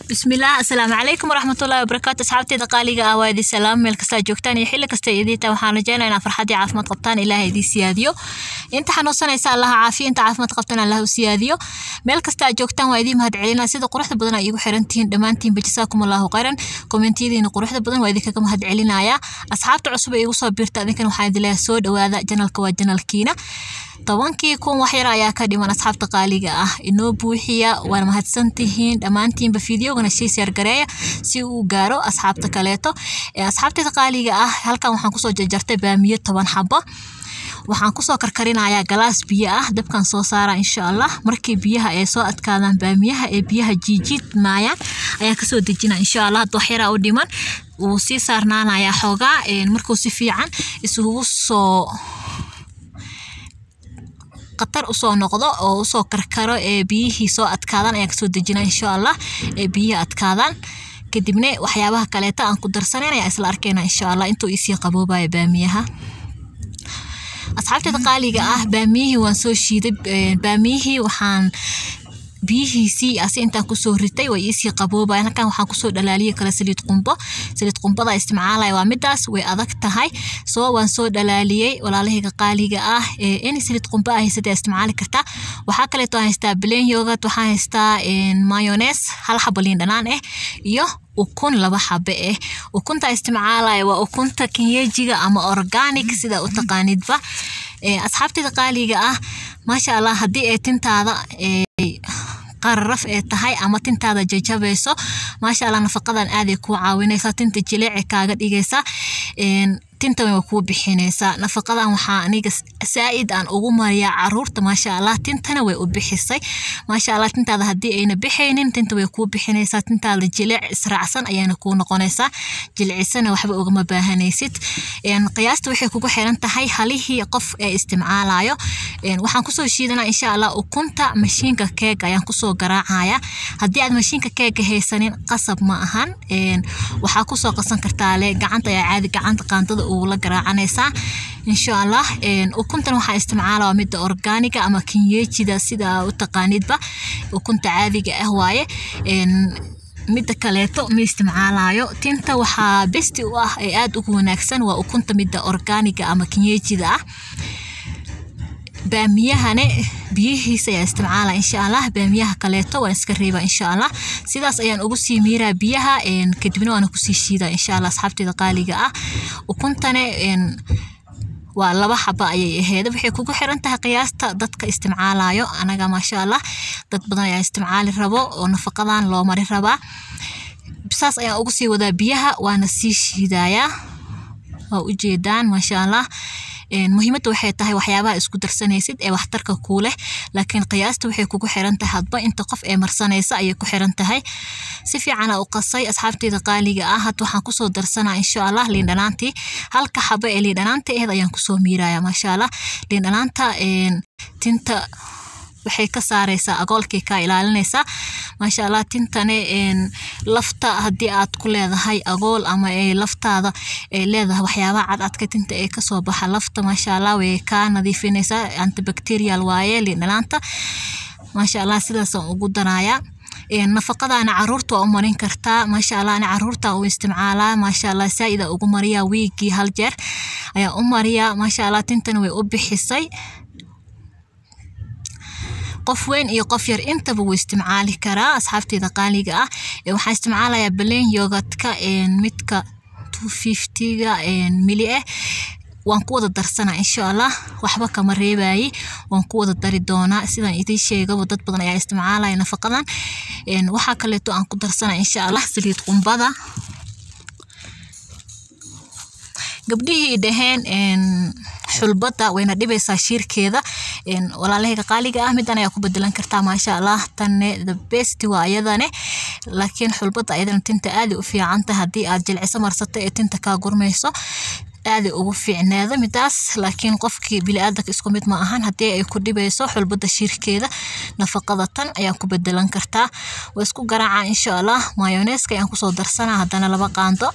bismillaah asalaamu calaykum waraxmatullaahi wabarakaatu asxaabteeda qaaliga ah waa idin salaam meel kastaa joogtaan iyo xilli kasta idiinta waxaan rajeynaa inaa farxad iyo caafimaad qabtaan ilaahay idiin siyaadiyo inta xanuunsanaysa allaha caafiya inta caafimaad qabtaan allah u siyaadiyo meel kasta aad joogtaan waa idiin mahad celinaa sida quruxda badan ay igu xirantihiin dhammaantiinba jasaakum allahu khayran kommentiyadiina quruxda badan waa idinkaga mahad celinayaa asxaabta cusub ee igu soo biirta adinkan waxaan idin leeyahay soo dhawaada janalka waa janalkiina tobankii kun waxyar ayaa ka dhiman asxaabta qaaliga ah inoo buuxiya waana mahadsantihiin dhammaantiinba fideogana sii seergareeya si uu gaaro asxaabta kaleeto asxaabteeda qaaliga ah halkan waxaan kusoo jarjartay baamiyo toban xabo waxaan kusoo karkarinayaa galaas biyo ah dabkan soo saara insha allah markii biyaha ay soo adkaadaan baamiyaha ee biyaha jiijiid maayaan ayaan kasoo dejina insha allah hadda waxyaraa u dhiman wuu sii saarnaanayaa xoogaa markuu si fiican isugu soo qatar usoo noqdo oo usoo karkaro ee biyihii soo adkaadaan ayaan kasoo dejina insha allah ee biyihii adkaadaan kadibna waxyaabaha kaleeta aan ku darsanayn ayaa isla arkeyna insha allah intuu isii qaboobaya baamiyaha asxaabteeda qaaliga ah baamiyihii waan soo shiiday baamiyihii waxaan biyihiisii asi intaan kusoo ritay way iisii qaboobayan halkan waxaan kusoo dhalaaliyay kale saliid qumbo saliid qumbada isticmaalaya waa midaas way adag tahay soo waan soo dhalaaliyey walaalahayga qaaliga ah any saliid qumbo ah haysatay isticmaali kartaa waxaa kaleeto aan haystaa plain yogurt waxaan haystaa mayones hal xabo liin dhanaan ah iyo ukun laba xabe ah ukunta isticmaalaya waa ukunta kenyejiga ama organic sida u taqaanidba asxaabteeda qaaliga ah maasha allah haddii ay tintaada qararaf ee tahay ama tintaada jajabayso maasha allah nafaqadan aaday kuu caawinaysaa tinta jileece kaaga dhigaysa tintan way kuu bixinaysaa nafaqadan waxaa aniga saa'id aan ugu mariyaa caruurta maasha allah tintana way u bixisay maasha allah tintaada haddii ayna bixaynin tinta way kuu bixinaysaa tintaada jileec israacsan ayaana kuu noqonaysaa jilcisana waxba ugama baahanaysid qiyaasta waxay kugu xiran tahay halihii qof ee isticmaalayo waxaan kusoo shiidanaa insha allah ukunta mashiinka keega ayaan kusoo garaacaya haddii aad mashiinka keega haysanin qasab ma ahan waxaa kusoo qasan kartaa le gacanta ayaa caadi gacanta qaandada ugula garaacanaysaa insha allah ukuntan waxaa isticmaalaa midda organiga ama kinyejida sida u taqaanidba ukunta caadiga ah waaye midda kaleeto ma isticmaalayo tinta waxaa besti u ah ee aada ugu wanaagsan waa ukunta midda organiga ama kinyejida ah baamiyahane biyihiisa ayaa isticmaala insha allah baamiyaha kaleeto waan iska reeba insha allah sidaas ayaan ugu sii miiraa biyaha kadibna waana kusii shiida insha allah asxaabteeda qaaliga ah ukuntane waa laba xaba ayay aheyd waxay kugu xiran tahay qiyaasta dadka isticmaalayo anaga maasha allah dad badan ayaa isticmaali rabo oo nafaqadan loo mari rabaa saas ayaan ugu sii wadaa biyaha waana sii shiidayaa waa ujeedaan maasha allah muhiimadda waxay tahay waxyaabaha isku darsanaysid ee waxtarka kuu leh laakiin qiyaasta waxay kugu xiran tahay hadba inta qof ee marsanaysa ayay ku xiran tahay si fiicana u qasay asxaabteeda qaaliga ah had waxaan kusoo darsanaa insha allah liindhanaantii halka xabo ee liindhanaanta aheed ayaan kusoo miiraya maasha allah liindhanaanta tinta waxay ka saaraysaa agoolkay kaa ilaalinaysaa maasha allah tintane lafta haddii aad ku leedahay agool ama laftaada ay leedahay waxyaabaha cadcadka tinta ee kasoo baxa lafta maasha allah way kaa nadiifinaysaa antibacterial waaye liindhanaanta maasha allah sidaasaan ugu darayaa nafaqadana caruurta waa u marin kartaa maasha allah ani caruurta u isticmaalaa maasha allah saa'ida ugu mariyaa wiigii hal jeer ayaa u mariyaa maasha allah tintana way u bixisay qof weyn iyo qof yar intaba wuu isticmaali karaa asxaabteeda qaaliga ah waxaan isticmaalayaa balen yogadka midka two fiftyga mili ah waan ku wada darsanaa insha allah waxba kama reebayi waan ku wada dari doonaa sidaan idiin sheegaba dad badan ayaa isticmaalaya nafaqadan waxaa kaleeto aan ku darsanaa insha allah saliid qumbada gabdhihii dhaheen xulbada wayna dhibaysaa shiirkeeda walaalahayga qaaliga ah midan ayaa ku bedelan kartaa maasha allah tanne the best waa ayadane laakiin xulbada ayadana tinta aaday u fiicanta haddii aad jilciso marsato ee tinta kaa gurmayso aaday ugu fiicneeda midaas laakiin qofkii bili-aadanka isku mid ma ahan haddii ay ku dhibayso xulbada shiirkeeda nafaqada tan ayaan ku bedelan kartaa waa isku garaacaa insha allah mayoneska ayaan kusoo darsanaa haddana laba qaando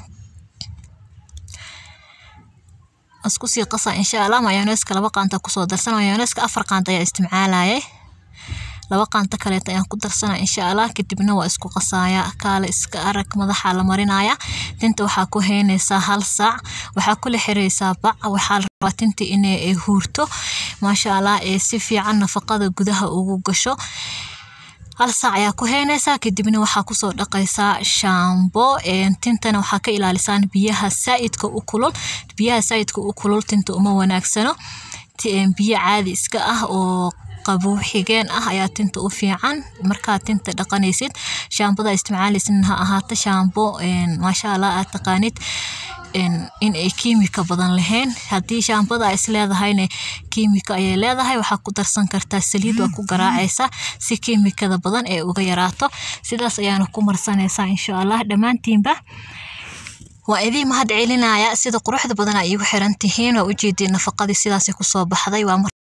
isku sii qasa insha allah mayoneska laba qaanta kusoo darsan mayoneska afar qaanta ayaa isticmaalayay laba qaanto kaleeta ayaan ku darsanaa insha allah kadibna waa isku qasaaya kaale iska arag madaxa la marinaya tinta waxaa ku heynaysaa hal saac waxaa kula xiraysaa bac waxaa la rabaa tinta inay huurto maasha allah ee si fiican nafaqada gudaha ugu gasho hal saac ayaa ku heynaysaa kadibna waxaa kusoo dhaqaysaa shaambo tintana waxaa ka ilaalisaan biyaha saa'idka u kulul biyaha saa'idka u kulul tinta uma wanaagsano biyo caadi iska ah oo qabow xigeen ah ayaa tinta u fiican markaad tinta dhaqanaysid shaambada isticmaalaysid ha ahaato shaambo maasha allah aad taqaanid in ay kiimika badan lahayn haddii shaambada ay isleedahayna kiimika ayay leedahay waxaa ku darsan kartaa saliid waa ku garaacaysaa si kiimikada badan ee uga yaraato sidaas ayaana ku marsanaysaa insha allah dhammaantiinba waa idiin mahad celinaya sida quruxda badan ay igu xiran tihiin waa ujeediin nafaqadii sidaasay kusoo baxday waa